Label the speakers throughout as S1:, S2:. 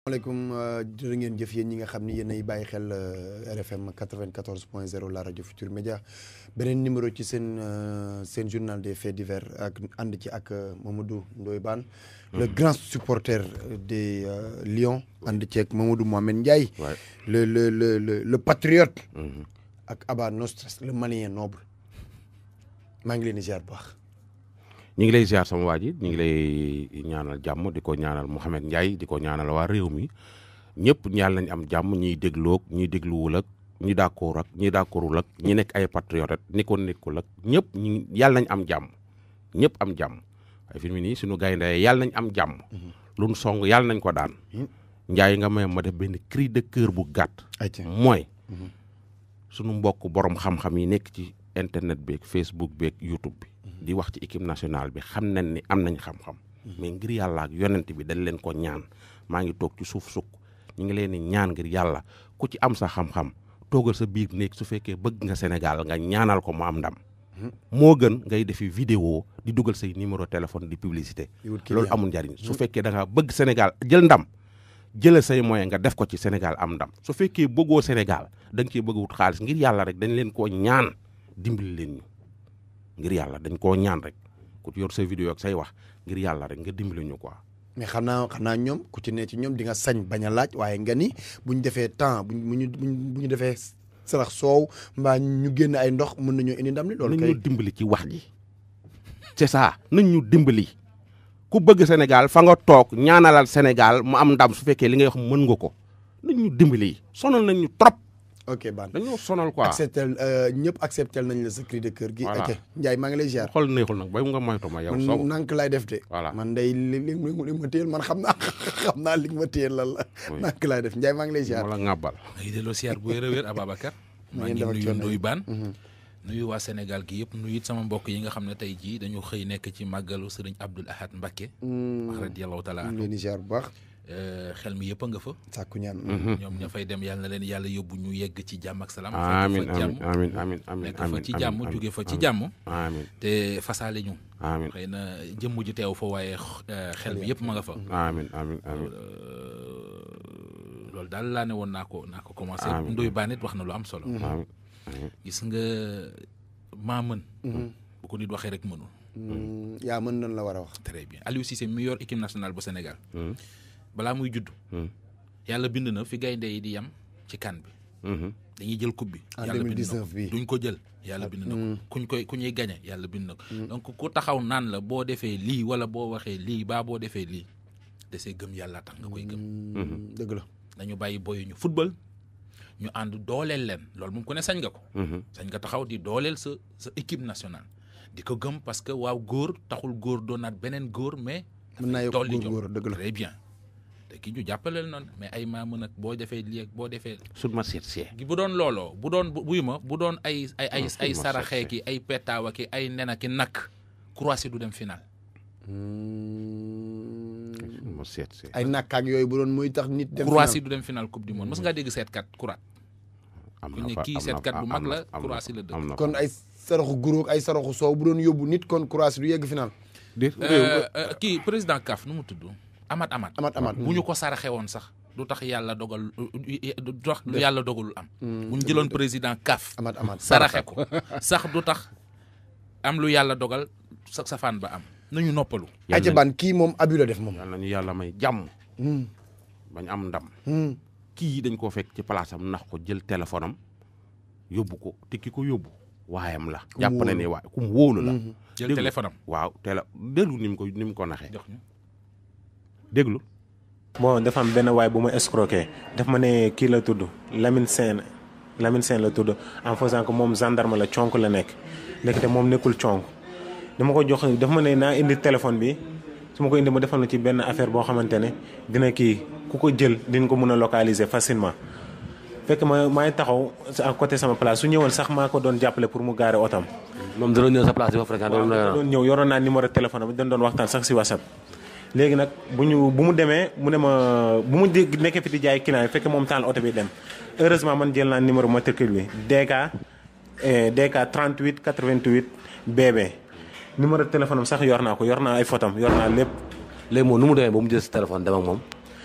S1: maaleykum jërë ngeen jëf yéen ñi nga xam ni yéen ay bàyyi xel RFM 94 point 0 la rajo Futur Média beneen numéro ci seen seen journal des faits divers ak ànd ci ak Mamadou Ndoye Bane le grand supporter des Lions ànd ci ak Mamadou Mohamed Ndiaye le le le le le patriote ak Aba Nostres le malien noble maa ngi leen di ziar bu baax
S2: ñu ngi lay ziar sama waa ji ñu ngi lay ñaanal jàmm di ko ñaanal Mouhamed Ndiaye di ko ñaanal waa réew mi ñëpp yàlla nañ am jàmm ñiy dégloog ñiy dégluwul ak ñi d'accord ak ñi d'accordul ak ñi nekk ay patriote ni ko nekkul ak ñëpp ñi yàlla nañ am jàmm ñëpp am jàmm waaye fi mu nii suñu gaynde yàlla nañ am jàmm luñ song yàlla nañ ko daan Ndiaye nga may ma def benn cri de cœur bu gàtt mooy suñu mbokk borom xam-xam yi nekk ci internet beeg Facebook beeg YouTube bi di wax ci équipe nationale bi xam nañ ni am nañ xam-xam mais ngir yàlla ak yonent bi dañ leen ko ñaan maa ngi toog ci suuf sukk ñu ngi leen di ñaan ngir yàlla ku ci am sa xam-xam toogal sa biir néeg su fekkee bëgg nga Sénégal nga ñaanal ko mu am ndam moo gën ngay defi vidéo di dugal say numéro téléphone di publicité loolu amul njariñ su fekkee da nga bëgg Sénégal jël ndam jëlal say moyen nga def ko ci Sénégal am ndam su fekkee bëggoo Sénégal da nga cee bëgg wut xaalis ngir yàlla rek dañ leen koo ñaan dimbali leen ñu ngir yàlla dañ koo ñaan rek ku yor sa vidéo ak say wax ngir yàlla rek nga dimbali ñu quoi.
S1: mais xam naa xam naa ñoom ku ci ne ci ñoom di nga sañ bañ a laaj waaye nga ni bu ñu defee temps bu ñu bu ñu defee sarax soow mbaa ñu génn ay ndox mën nañoo indi ndam li loolu kay
S2: nañ ñu dimbali ci wax ji c'est ça nañ ñu dimbali ku bëgg Sénégal fa nga toog ñaanalal Sénégal mu am ndam su fekkee li ngay wax mën nga ko nañ ñu dimbali sonal nañ ñu trop.
S1: ok Bane
S2: dañoo sonal quoi
S1: accepté ñëpp accepté nañ la sa cri de cœur gi.
S2: voilà
S1: ok Ndiaye maa ngi lay ziar.
S2: xool neexul nag bay nga moytu ma yow. soo
S1: man nank laay def de.
S2: voilà
S1: man day li li li ma téyel man xam naa xam naa li ma téyel lan la. nank laay def Ndiaye maa ngi lay ziar.
S2: wala ŋàbbal.
S3: maa ngi delloo siyaar bu wér a wér Ababacar. maa ngi nuyu Ndoye Bane nuyu waa Sénégal gi yëpp nuyu it sama mbokk yi nga xam ne tey jii dañu xëy nekk ci màggalu sëriñ Abdoul Ahad Mbacké. wax radiyallahu taala
S1: ñu ngi leen di ziar bu baax.
S3: xel mi yëpp a nga fa.
S1: sàkku ñaan.
S3: ñoom ña fay dem yàlla na leen yàlla yóbbu ñu yegg ci jàmm ak salaam.
S2: amiin
S3: fekk fa jàmm
S2: amiin amiin amiin
S3: nekk fa ci jàmm jóge fa ci jàmm.
S2: amiin
S3: te fasaale ñu.
S2: amiin
S3: xëy na jëmm ji teew fa waaye xel mi yëpp ma nga fa.
S2: amiin amiin amiin
S3: loolu daal laa ne woon naa ko naa ko commencé.
S2: Amiin.
S3: Ndoye Bane it wax na lu am solo.
S2: amiin
S3: gis nga maa mën. bu ko nit waxee rek mënul.
S1: yaa mën nañ la war a wax.
S3: très bien Aliou Cissé mi yor équipe nationale bu Sénégal. balaa muy judd. yàlla bind na fi gaynde yi di yam ci kan bi. dañuy jël coupe bi.
S1: En
S3: yàlla bind na
S1: 2019
S3: ko
S1: bi.
S3: duñ ko jël yàlla bind na ko. kuñ koy ku ñuy gañe yàlla bind na ko. donc ku taxaw naan la boo defee lii wala boo waxee lii baa boo defee lii desee gëm yàlla tax nga koy gëm.
S1: dëgg la.
S3: nañu bàyyi boyu ñu football ñu ànd dooleel leen loolu moom ku ne sañ nga ko. sañ nga taxaw di dooleel sa sa équipe nationale. di ko gëm parce que waaw góor taxul góor doonaat beneen góor mais.
S1: mën naa yokk
S3: dolli
S1: góor
S3: jom.
S1: góor dëgg la.
S3: très bien te ki ñu jàppaleel noonu mais ay maa mën ak boo defee lii ak boo defee.
S2: sut ma seet see.
S3: gi bu doon looloo bu doon bu buy ma bu doon ay ay ay
S2: Ah,
S3: ay
S2: ma
S3: saraxee
S2: seet
S3: ki ay petaawa ki ay nena ki nakk Croatie du dem final.
S2: sut ma seet see.
S1: ay nakkaak yooyu bu doon muy tax nit. dem
S3: Croatie du dem final coupe du monde mos ngaa dégg seetkat Croate.
S2: am
S3: ku
S2: na
S3: ne
S2: fa
S3: kii
S2: am na
S3: seetkat
S2: fa
S3: bu mag
S2: am na
S3: la
S2: fa- am na
S3: Croatie
S2: fa-
S3: la dëkk.
S2: am na fa.
S1: kon ay saraxu guróog ay saraxu soow bu doon yóbbu nit kon Croatie du yegg final.
S2: déet
S3: Euh, euh, kii président CAF nu mu tudd Amat Amat.
S1: amat amat.
S3: bu ñu ko saraxe woon sax du tax yàlla dogal du tax lu yàlla dogalul am. bu ñu jëloon président CAF.
S1: amat amat.
S3: saraxe ko sax du tax am lu yàlla dogal sa safaan ba am nañu noppalu.
S1: ay ca ban kii moom abi la def moom.
S2: yàlla nañu yàlla may jàmm. bañ am ndam. kii dañ koo fekk ci place am nax ko jël téléphone am yóbbu ko te ki ko yóbbu waayam la.
S1: mu
S2: jàpp na
S1: wóolu.
S2: ne waay ku mu wóolu la.
S3: jël
S2: déglu.
S3: téléphone am
S2: waaw télé déglu ni mu ko ni mu ko naxee
S3: jox ñu.
S2: déglu.
S4: bon dafa am benn waay bu ma escroqué daf ma ne kii la tudd Lamine Sène Lamine Sène la tudd en faisant que moom gendarme la conk la nekk ndekete moom nekkul conk dama ko jox dafa ma ne naa indi téléphone bi su ma ko indi ma defal na ci benn affaire boo xamante ne dina kii ku ko jël dina ko mën a localiser facilement fekk ma maay taxaw à côté sama place su ñëwoon sax maa ko doon jàppale pour mu gaare otam
S5: moom da doon ñëw sa place di fa fréquenté loolu la
S4: doon ñëw yoroon naa numéro téléphone am dañ doon waxtaan sax si whatsapp léegi nag bu ñu bu mu demee mu ne ma bu mu dégg nekkee fi di jaay client yi fekk moom taal oto bi dem heureusement man jël naa numéro matricule bi DK eh, DK 38 88 BB numéro téléphone am sax yor naa ko yor naa ay photom yor naa lépp
S5: léegi moom nu mu demee ba mu jël sa téléphone dem ak moom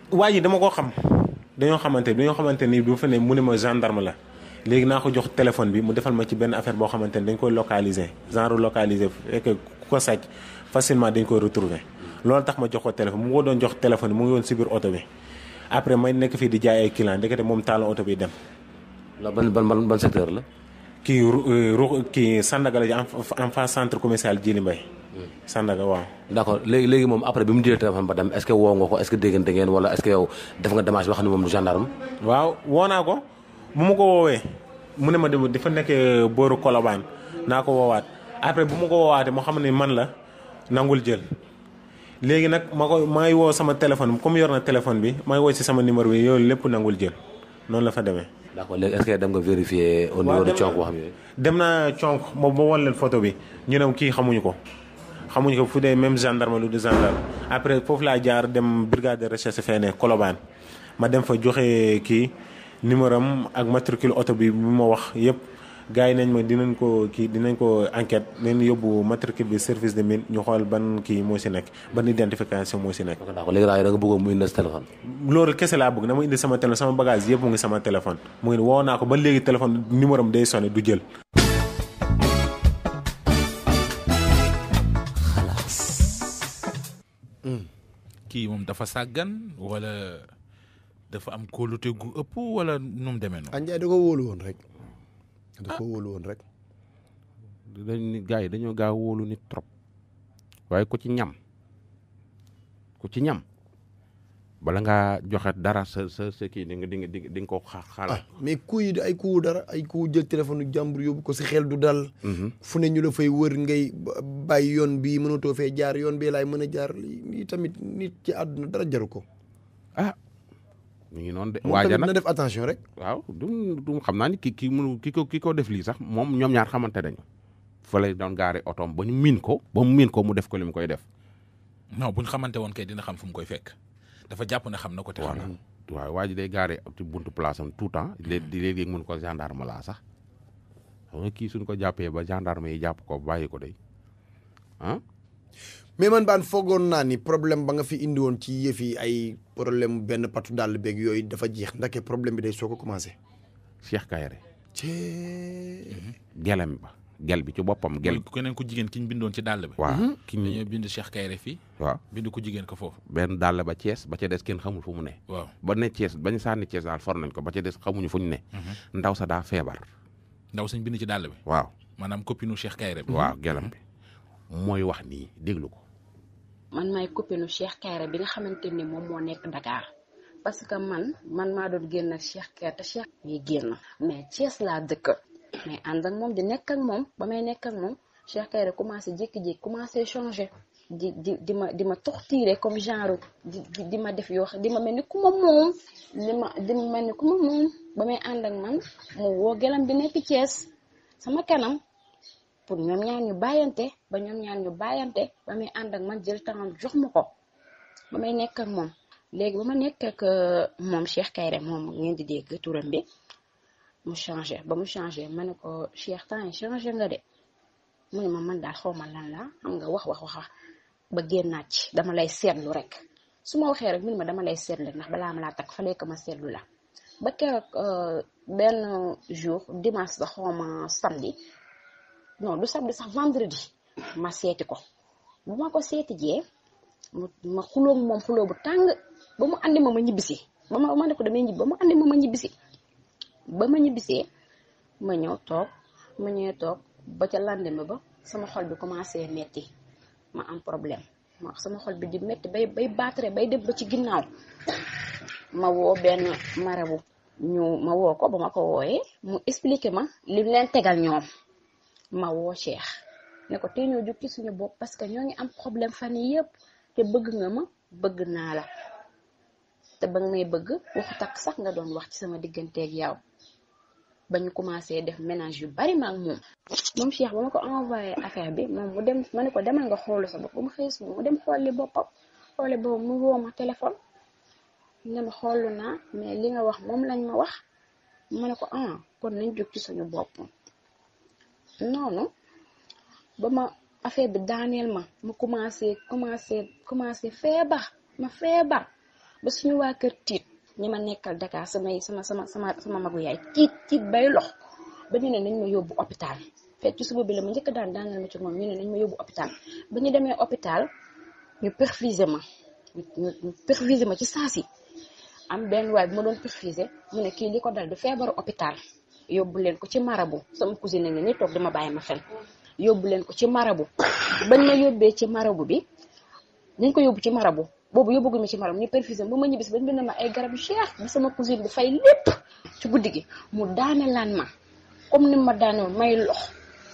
S4: waa ji dama ko xam dañoo xamante dañoo xamante ni bi mu fa ne mu ne ma gendarme la léegi naa ko jox téléphone bi mu defal ma ci benn affaire boo xamante ni dañ koy localiser genre localiser fekk ku ko sàcc facilement dañ koy retrouver loolu tax ma jox ko téléphone mu ko doon jox téléphone bi mu ngi woon si biir oto bi après may nekk fii di jaay ay client ndekete moom taal oto bi dem
S5: la ban ban ban ban secteur la.
S4: kii ru ru kii Sandaga la ji en en face centre commercial Djily Mbaye Sandaga waaw
S5: d' accord léegi léegi moom après bi mu jëlee téléphone ba dem est ce que woo nga ko est ce que déggante ngeen wala est ce que yow def nga démarche ba xam ne moom du gendarme.
S4: waaw woo naa ko bu ma ko woowee mu ne ma dem dafa nekk booru Colobane naa ko woowaat après bu ma ko woowaatee moo xam ne man la nangul jël léegi nag ma ko maa ngi woo sama téléphone comme yor na téléphone bi maa ngi woo si sama numéro bi yooyu lépp nangul jël noonu la fa demee.
S5: d' accord léegi est ce que dem nga vérifier au niveau de
S4: dem
S5: Thionk wax mi
S4: dem naa conk moom ba wan leen photo bi ñu ne kii xamuñu ko xamuñu ko fu dee même gendarme lu du gendarme après foofu laa jaar dem brigade de recherche feene Colobane ma dem fa joxe kii numéro am ak matricule oto bi bi ma wax yëpp gars yi nañ ma dinañ ko kii dinañ ko enquête nañ yóbbu matricule bi service de mine ñu xool ban kii moo si nekk ban identification moo si nekk.
S5: d' accord léegi daal da nga bëggoon mu indi sa téléphone.
S4: loolu kese laa bëgg na ma indi sama téléphone sama bagage yëpp mu ngi sama téléphone mu ngi woo naa ko ba léegi téléphone numéro am day sonné du jël.
S3: kii moom dafa sàggan wala dafa am kóolute gu ëpp wala nu mu demee noonu.
S1: Anjaay da ko wóolu woon rek da ko wóolu woon rek
S2: dañ ni gars yi dañoo gaaw wóolu nit trop waaye ku ci ñam ku ci ñam bala ngaa joxe dara sa sa sa kii di nga di nga di nga di nga ko xa- xalaat.
S1: mais ku yi ay ku dara ay ku jël téléphone jàmbur yóbbu ko si xel du dal fu ne ñu la fay wër ngay ba- bàyyi yoon bii mënatoo fee jaar yoon bii laay mën a jaar lii lii tamit nit ci àdduna dara jaru ko
S2: ah mi ngi noonu de.
S1: moom
S2: waaja
S1: tamit na
S2: nag
S1: def attention rek
S2: waaw du du xam naa ni ki ki mënu ki ko ki ko def lii sax moom ñoom ñaar xamante nañu fa lay doon gaare otoom ba ñu miin ko ba mu miin ko mu def ko li mu koy def.
S3: non bu ñu xamante woon kay dina xam fu mu koy fekk dafa jàpp ne xam na ko te xam
S2: voilà
S3: na
S2: waaw waa ji day gaare ci buntu place am tout temps léegi di léegi mun ko gendarme laa sax xam nga kii suñ ko jàppee ba gendarme yi jàpp ko bàyyi ko day ah
S1: mais man baan foogoon naa ni problème ba nga fi indi woon ci yëf yi ay problème benn patu dàll beeg yooyu dafa jeex ndake problème bi day soo ko commencé
S2: Cheikh Kayre
S1: cee
S2: gelem ba gel bi ci boppam gel
S3: mooy keneen ku jigéen ki ñu bindoon ci dàll bi
S2: waaw ki ñu
S3: dañoo bind Cheikh Kayre fii
S2: waaw
S3: bind ku jigéen ko foofu
S2: benn dàll ba Thiès ba ca des kenn xamul fu mu ne
S3: waaw
S2: ba ne Thiès bañ sànni Thiès daal for nañ ko ba ca des xamuñu fu ñu ne ndaw sa daa feebar
S3: ndaw sañ bind ci dàll bi
S2: waaw
S3: maanaam copine u Cheikh Kayre bi
S2: waaw gelam bi mooy wax nii déglu ko
S6: man maay copine Cheikh Kayre bi nga xamante ni moom moo nekk Dakar parce que man man maa doon génn ak Cheikh Kayre te Cheikh muy génn mais Thiès laa dëkk mais ànd ak moom di nekk ak moom ba may nekk ak moom Cheikh Kayre commencé jékki-jékki commencé changé di di di ma di ma torturer comme genre di di di ma def yoo xam di ma mel ni ku ma moom di ma di ma mel ni ku ma moom ba may ànd ak man mu woo gelam bi nekk Thiès sama kanam pour ñoom ñaar ñu bàyyante ba ñoom ñaar ñu bàyyante ba muy ànd ak man jël temps jox ma ko ba may nekk ak moom léegi ba ma nekk ak euh, moom Cheikh Kayre moom ngeen di dégg turam bi mu changé ba mu changé ma ne ko Cheikh temps yi changé nga de mu ne ma man daal xaw ma lan la xam nga wax wax wax wax ba génnaat ci dama lay seetlu rek su ma waxee rek mu ne ma dama lay seetlu ndax balaa ma laa takk fallait que ma seetlu la ba keroog euh, benn jour dimanche ba xaw ma samedi non du samedi sax vendredi ma seeti ko bu ma ko seeti jee mu ma xulóog moom xulóo bu tàng ba mu andi ma ma ñibbisi ba ma ma ne ko damay ñibbi ba mu andi ma ma ñibbisi ba ma ñibbisee ma ñëw toog ma ñëwee toog ba ca lendemain ba sama xol bi commencé metti ma am problème ma sama xol bi di metti bay bay battre bay dem ba ci ginnaaw ma woo benn marabu ñu ma woo ko ba ma ko wooyee mu expliqué ma li leen tegal ñoom ma woo Cheikh ne ko tey ñoo jóg ci suñu bopp parce que ñoo ngi am problème fan yii yëpp te bëgg nga ma bëgg naa la te ba nga may bëgg waxu takk sax nga doon wax ci sama digganteeg yow ba ñu commencé def ménage yu bari ma ak moom. moom Cheikh ba ma ko envoyé affaire bi moom mu dem ma ne ko demal nga xoolu sa bopp ba mu xëy suba mu dem xooli boppam xooli boobu mu woo ma téléphone ne ma xoolu naa mais li nga wax moom lañ ma wax ma ne ko ah kon nañ jóg ci suñu bopp. noonu ba ma affaire bi daaneel ma mu commencé commencé commencé feebar ma feebar ba suñu waa kër tiit ñi ma nekkal Dakar samay sama sama sama sama magu yaay tiit tiit bay lox ba ñu ne nañ ma yóbbu hôpital fekk ci suba bi la ma njëkk daan daanal ma ci moom ñu ne nañ ma yóbbu hôpital ba ñu demee hôpital ñu perfuser ma ñu ñu perfuser ma ci saasi am benn waay bu ma doon perfuser mu ne kii li ko dal du feebaru hôpital yóbbu leen ko ci marabu sama cousine ne ni toog dama bàyyi ma fen yóbbu leen ko ci marabu bañ ma yóbbee ci marabu bi nañ ko yóbbu ci marabu boobu yóbbugu ma ci marabu ñu perfuser ba ma ñibbis bañ bind ma ay garab yu cher bi sama cousine bi fay lépp ci guddi gi mu daane laan ma comme ni ma daane may lox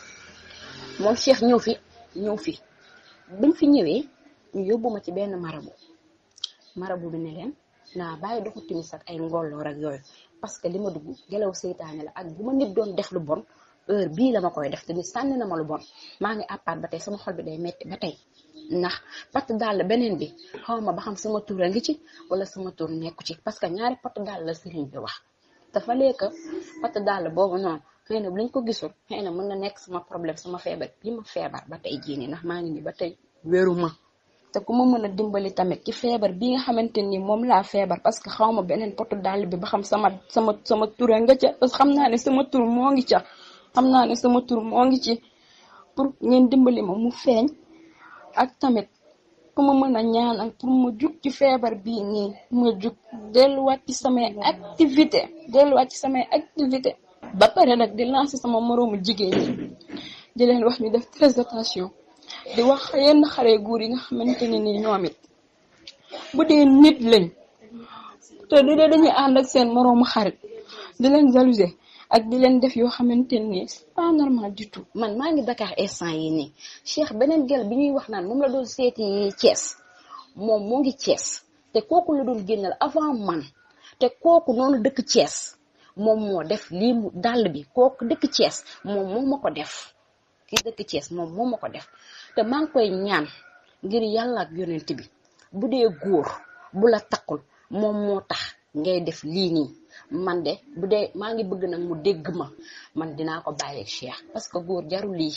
S6: moom Cheikh ñëw fi ñëw fi biñ fi ñëwee ñu yóbbu ma ci benn marabu marabu bi ne leen naa bàyyi doxu timis ak ay ngolloor ak yooyu parce que li ma dugg gelaw seytaane la ak bu ma nit doon def lu bon heure bii la ma koy def te nit sànni na ma lu bon maa ngi àppaat ba tey sama xol bi day metti ba tey ndax patt dàll beneen bi xaw ma ba xam sama tur a ngi ci wala sama tur nekku ci parce que ñaari patt dàll la sëriñ bi wax dafa lekk patt dàll boobu noonu xëy na bu lañ ko gisul xëy na mën na nekk sama problème sama feebar bi ma feebar ba tey jii nii ndax maa ngi nii ba tey wéru ma te ku ma mën a dimbali tamit ci feebar bi nga xamante ni moom laa feebar parce que xaw ma beneen potu dàll bi ba xam sama sama sama tura nga ca parce que xam naa ne sama tur moo ngi ca xam naa ne sama tur moo ngi ci pour ngeen dimbali ma mu feeñ ak tamit ku ma mën a ñaanal pour ma jug ci feebar bii nii ma jug delluwaat ci samay activité delluwaat ci samay activité ba pare nag di lancer sama moroomu jigéen ñi di leen wax ñu def très attention di wax yenn xare góor yi nga xamante ne nii ñoom it bu dee nit lañ te du dee dañuy ànd ak seen moroomu xarit di leen jalouser ak di leen def yoo xamante ni c'est pas normal du tout. man maa ngi Dakar instant yi nii Cheikh beneen gel bi ñuy wax naan moom la doon seeti Thiès moom moo ngi Thiès te kooku la doon génnal avant man te kooku noonu dëkk Thiès moom moo def lii mu dàll bi kooku dëkk Thiès moom moo ma ko def. ki dëkk Thiès moom moo ma ko def te maa ngi koy ñaan ngir yàlla ak yonent bi bu dee góor bu la takkul moom moo tax ngay def lii nii man de bu dee maa ngi bëgg nag mu dégg ma man dinaa ko bàyyeeg Cheikh parce que góor jarul lii.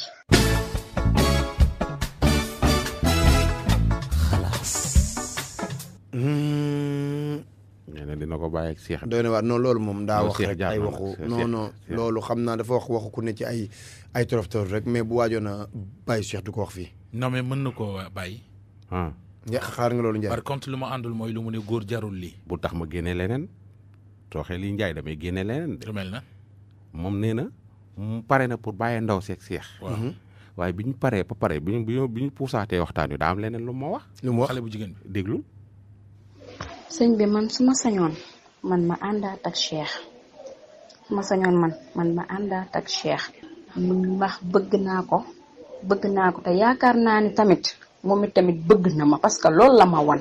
S2: nee na dina ko bàyyi ak Cheikh.
S1: doy na waar non loolu moom daa
S2: Non,
S1: wax
S2: Cheikh
S1: rek
S2: jaar
S1: ay
S2: na
S1: waxu
S2: nag, Cheikh-
S1: non non
S2: Cheikh-
S1: loolu xam naa dafa wax waxu ku ne ci ay ay torof torof rek mais bu waajoon a bàyyi Cheikh du ko wax fii
S3: non mais mën na koo bàyyi
S2: ah
S1: nga xaar nga loolu Ndiaye
S3: par contre lu ma àndul mooy lu mu ne góor jarul lii
S2: bu tax ma génne leneen tooxee lii njaay damay génne leneen de
S3: lu mel na
S2: moom nee na mu pare na pour bàyyee ndaw seeg Cheikh.
S3: waaw
S2: waaye bi ñu paree ba pare bi ñu bi ñu bi ñu puusaatee waxtaan wi daa am leneen lu ma wax
S1: lu mu wax
S3: xale bu jigéen bi
S2: déglul
S6: sëñ bi man su ma sañoon man ma àndaat ak Cheikh su ma sañoon man man ma àndaat ak Cheikh ndax bëgg naa ko bëgg naa ko te yaakaar naa ni tamit moom it tamit bëgg na ma parce que loolu la ma wan.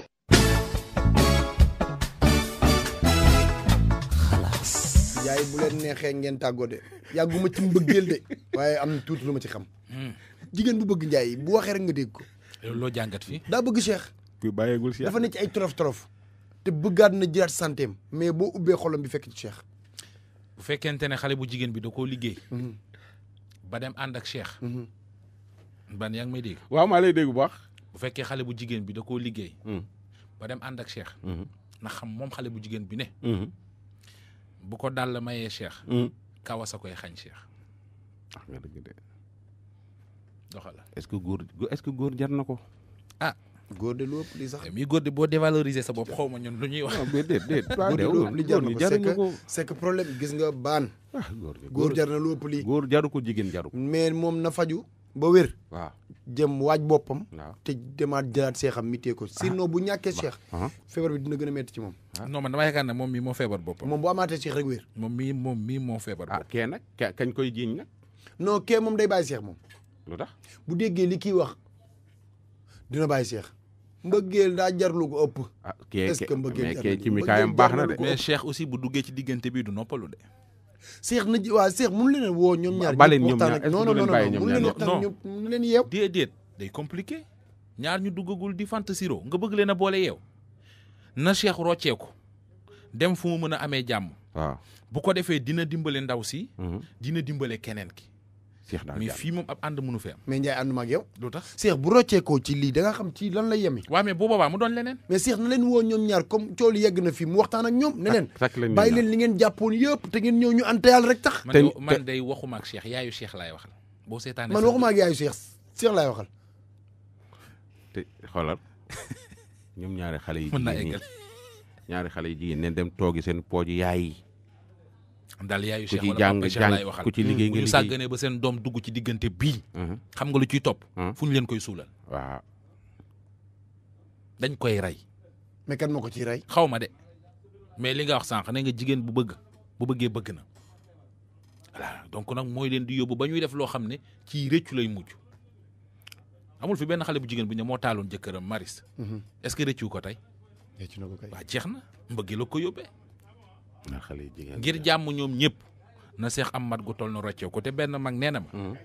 S1: Ndiaye bu leen neexee ngeen tàggoo de yàgguma ci mbëggeel de waaye am na tuuti lu ma ci xam jigéen bu bëgg Ndiaye bu waxee rek nga dégg ko
S3: loolu loo jàngat fii
S1: daa bëgg Cheikh
S2: kuy bàyyeegul Cheikh
S1: dafa ne ci ay torof torof te bëggaat na jëlaat santeem mais boo ubbee xolam bi fekk ci Cheikh
S3: bu fekkente ne xale bu jigéen bi da koo liggéey ba dem ànd ak Cheikh ban yaa ngi may dégg
S2: waaw maa lay dégg bu baax.
S3: bu fekkee xale bu jigéen bi da koo liggéey
S2: Mhm.
S3: ba dem ànd ak Cheikh
S2: Mhm.
S3: na xam moom xale bu jigéen bi ne
S2: Mhm.
S3: bu ko dàll mayee Cheikh
S2: Mhm.
S3: kawas a koy xañ Cheikh
S2: wax nga dëgg de
S3: doxal
S2: est-ce que góor est-ce que góor jar na ko.
S1: góor de lu ëpp lii sax
S3: mi góor de boo dévaloriser sa bopp xaw ma ñun lu ñuy wax
S2: non mais déet déet.
S1: góor de lu ëpp li jar na ko c'est
S2: jaruñu
S1: que
S2: ko.
S1: c'est que problème gis nga baan
S2: ah góor
S1: góor jar na lu ëpp lii
S2: góor jaru ko jigéen jaru ko.
S1: mais moom na faju ba wér
S2: waaw
S1: jëm waaj boppam
S2: waaw.
S1: te demaat jëlaat seexam mi tee ko sinon bu ñàkkee Cheikh
S2: ah
S1: feebar bi dina gën a metti ci moom
S3: non man dama yaakaar ne moom mii moo feebar boppam
S1: moom bu amaatee Cheikh rek wér
S3: moom mii moom mii moo feebar
S2: ah
S3: boppam
S2: kee nag ka- kañ koy jiiñ nag
S1: non kee moom day bàyyi Cheikh moom
S2: lu tax.
S1: bu déggee li kii wax dina bàyyi Cheikh mbëggeel daa jarlu ko ëpp
S2: ah kee
S1: Est-ce que mbëggeel
S2: mais
S1: jar
S2: kee
S1: na
S2: ci
S1: ko?
S2: mikaayam
S1: Mbëggeel
S2: baax
S1: jar
S2: na
S1: na
S2: de.
S1: ko.
S3: mais Cheikh aussi bu duggee ci diggante bi du noppalu de
S1: Cheikh na ji waa Cheikh mënu leen a woo ñoom ñaar
S2: baleen
S1: ñëpp
S2: ñoom
S1: waxtaan
S2: ñaar,
S1: ak-
S2: est-ce que
S1: non
S2: du
S1: non
S2: leen
S1: non
S2: bàyyi
S1: non
S2: ñoom
S1: mënu leen
S2: ñaar
S1: waxtaan
S3: ñëpp?
S1: ñoom mënu leen yeew
S3: déedéet day compliqué ñaar ñu duggagul di fant siro nga bëgg leen a boole yeew na Cheikh rocceeku dem fu mu mën a amee jàmm
S2: waaw.
S3: bu ko defee dina dimbale ndaw si
S2: Mhm.
S3: dina dimbale keneen ki
S2: Cheikh daal
S3: mais
S2: jàmm
S3: fii moom ab ànd mënu fi am
S1: mais Ndiaye ànduma ak yow
S3: lu tax
S1: Cheikh bu rocceekoo ci lii da nga xam ci lan lay yemi
S3: waaw mais bu boobaa mu doon leneen
S1: mais Cheikh na leen woo ñoom ñaar comme coow li yegg na fii mu waxtaan ak ñoom ne leen
S2: sak leen
S1: bàyyi
S2: ñu
S1: leen li ngeen jàppoon yëpp te ngeen ñëw ñu ante yàlla rek tax
S3: man
S2: Te-
S3: de- man
S2: te-
S3: day waxuma ak Cheikh yaayu Cheikh laay waxal boo seetaanee
S1: man
S3: sa-
S1: waxuma ak yaayu Cheikh Cheikh laay waxal
S2: te xoolal ñoom ñaari xale yi
S3: mën naa
S2: jigéen ñi
S3: eggal
S2: ñaari xale yi jigéen neen dem toogi seen pooji yaay yi
S3: daal yaayu
S2: ku
S3: Cheikh
S2: ci
S3: wala
S2: jàng
S3: papa Cheikh
S2: jàng
S3: laay waxal
S2: ku ci liggéey
S3: bu
S2: nga
S3: ñu
S2: liggéey
S3: sàgganee ba seen doom dugg ci diggante bii
S2: Mhm.
S3: xam nga lu ciy topp
S2: Mhm.
S3: fu ñu leen koy suulal
S2: waaw
S3: dañ koy rey
S1: mais kan moo ko ciy rey
S3: xaw ma de mais li nga wax sànq ne nga jigéen bu bëgg bu bëggee bëgg na voilà donc nag mooy leen di yóbbu ba ñuy def loo xam ne ci rëccu lay mujj amul fi benn xale bu jigéen bu ñu moo taaloon jëkkëram maris est-ce que rëccu ko tey
S1: ci na ko kay
S3: waa jeex na mbëggi la ko yóbbee
S2: ñaari xale yi jigéen
S3: ngir jàmm ñoom ñëpp na seex am mat gu toll na roccew ko te benn mag nee na ma
S2: Mhm.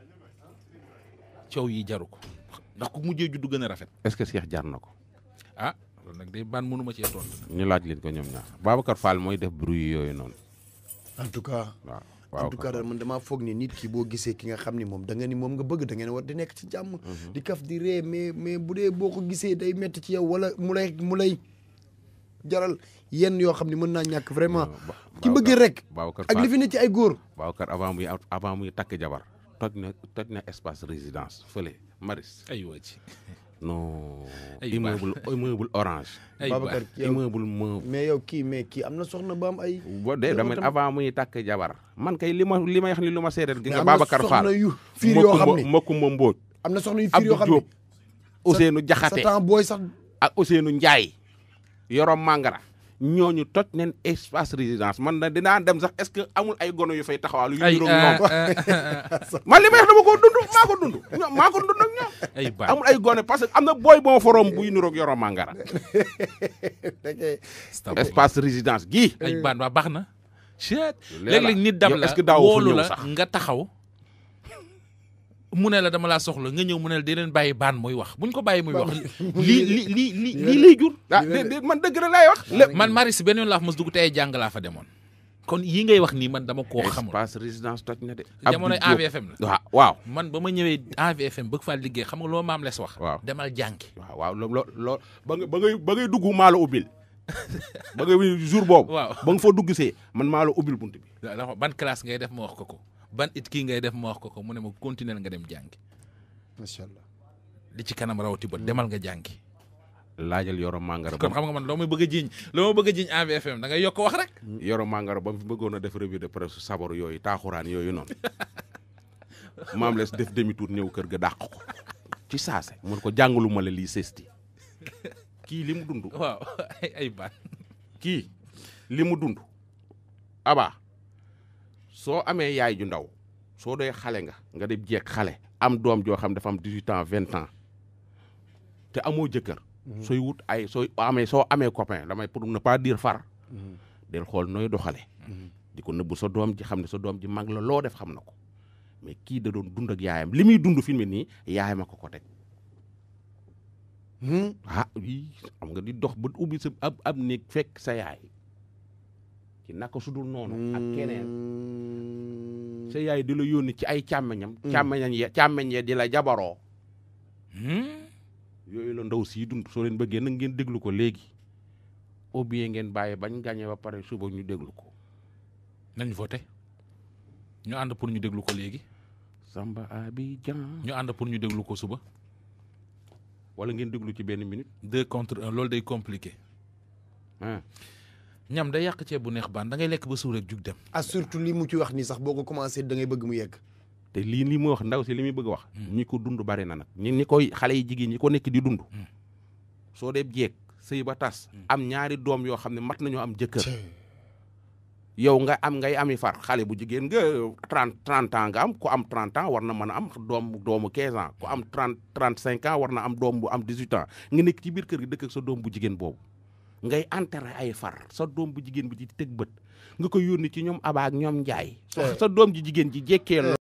S3: coow yi jaru ko ndax ku mujjee juddu gën a rafet
S2: est-ce que Cheikh jar na ko
S3: ah loolu nag day baan mënuma cee tontu
S2: ñu laaj leen ko ñoom ñaar Babacar Fall mooy def bruit yooyu noonu
S1: en tout cas
S2: waaw
S1: en tout cas daal man damaa foog ni nit ki boo gisee ki nga xam ni moom da nga ni moom nga bëgg da ngeen war di nekk ci jàmm di kaf di ree mais mais bu dee boo ko gisee day metti ci yow wala mu lay mu lay jaral yenn yoo xam ni mën naa ñàkk vraiment ki bëgg rek
S2: Babacar
S1: ak li
S2: Fall
S1: fi ne ci ay góor
S2: Babacar avant muy avant muy takk jabar toj na toj na espace résidence fële Maris
S3: ay waa ci
S2: non
S3: Ay,
S2: immeuble immeuble orange
S3: ay
S1: Babacar
S3: baax
S1: yow
S2: immeuble meuble
S1: mais yow kii mais kii am na soxna ba am ay
S2: bo dee dama
S1: tam-
S2: avant muy takk jabar man kay li ma li may wax ni lu ma seedeel gi
S1: mais
S2: nga
S1: am na
S2: Babacar
S1: soxna
S2: Fall
S1: yu fiir yoo xam ni
S2: Makumba Mbóoj
S1: am na soxna yu fiir yoo
S2: Abdou
S1: xam ni
S2: Diop Ousseynou
S1: sa
S2: Jaxate
S1: temps booy sax
S2: ak Ousseynou Ndiaye Yorom Mangara ñooñu toj neen espace résidence man na dinaa dem sax est-ce que amul ay gono yu fay taxawaalu yu
S3: ay
S2: niroog ñoom
S3: ah,
S2: man li may wax dama ko dund maa ko dund ñoom maa ko dund ak ñoom
S3: ay baax
S2: amul ay gone parce que am na booy bon forom buy niroog Yorom Mangara espace résidence gii
S3: ay baan waa baax na chet
S2: leer la.
S3: léeg-léeg nit dab
S2: Yow
S3: la
S2: est-ce que daawoo fa
S3: woolu
S2: ñëw
S3: la
S2: sax?
S3: nga taxaw mu ne la dama laa soxla nga ñëw mu ne la di leen bàyyi baan muy wax buñ ko bàyyi muy wax lii li li li lii lay jur
S2: ah de de man dëgg rek laay wax lépp
S3: man Maris benn yoon laa fa mos dugg te ay jàng laa fa demoon kon yi ngay wax nii man dama koo xamul
S2: espace résidence toj na de
S3: jamonoy
S2: Abdou Diop.
S3: AVFM la
S2: waaw waaw
S3: man ba ma ñëwee AVFM bëgg faa liggéey xam nga loo maam les wax
S2: Waaw.
S3: demal jàngi
S2: waaw waaw loo loo loo ba nga ba ngay ba ngay dugg maa la ubbil ba ngay jour boobu
S3: waaw
S2: ba nga fa dugg see man maa la ubbil bunt bi
S3: dafa ban classe ngay def ma wax ko ko ban it kii ngay def ma wax ko ko mu ne ma continuer nga dem jàngi
S1: macha allah
S3: li ci kanam rawati ba demal nga jàngi
S2: laajal Yoro Mangara
S3: kon
S2: ba
S3: xam nga man loo may bëgg a jiiñ loo ma bëgg a jiiñ AVFM da ngay yokk wax rek
S2: Yoro Mangara ba mu fi bëggoon a def revue de presse sabar yooyu taaxuraan yooyu noonu maam les def demi tour ñëw kër ga dàq ko ci saase mun ko jàngalu ma la lii sesti kii li mu dund
S3: waaw ay ay baan
S2: kii li mu dund aba soo amee yaay ju ndaw soo dee xale nga nga dem jeeg xale am doom joo xam dafa am 18 ans 20 ans te amoo jëkkër sooy wut ay sooy amee soo amee copain damay pour ne pas dire far del xool nooy doxale di ko nëbbu sa doom ji xam ne sa doom ji mag la loo def xam na ko mais kii da doon dund ak yaayam li muy dund fi mu ne nii yaayam a ko ko teg ah oui xam nga di dox ba ubbi sa ab ab néeg fekk sa yaay ci naka sudul noonu ak keneen sa yaay di la yónni ci ay càmmeñam càmmeñam ye càmmeñ ye di la jabaroo yooyu la ndaw sii dund soo leen bëggee nag ngeen déglu ko léegi ou bien ngeen bàyyi bañ gàñe ba pare suba ñu déglu ko
S3: nañ voté ñu ànd pour ñu déglu ko léegi
S2: Samba Abidjan
S3: ñu ànd pour ñu déglu ko suba
S2: wala ngeen déglu ci benn minute
S3: deux contre un loolu day compliqué
S2: ah
S3: ñam day yàq ceeb bu neex baan da ngay lekk ba suur rek jug dem
S1: ah surtout li mu ci wax nii sax boo ko commencé da ngay bëgg mu yegg
S2: te lii li mu wax ndaw si li muy bëgg a wax ñi ko dund bari na nag ñi ñi koy xale yi jigéen ñi ko nekk di dund soo dee jeeg sëy ba tas am ñaari doom yoo xam ne mat nañoo am jëkkër yow nga am ngay ami far xale bu jigéen nga trente trente ans nga am ku am trente ans war na mën a am doom doomu quinze ans ku am trente trente cinq ans war na am doom bu am dix huit ans nga nekk ci biir kër gi dëkk ak sa doom bu jigéen boobu ngay enterré ay far sa doom bu jigéen bi ci teg bët nga koy yónni ci ñoom Aba ak ñoom Njaay sa doom ji jigéen ji jekkee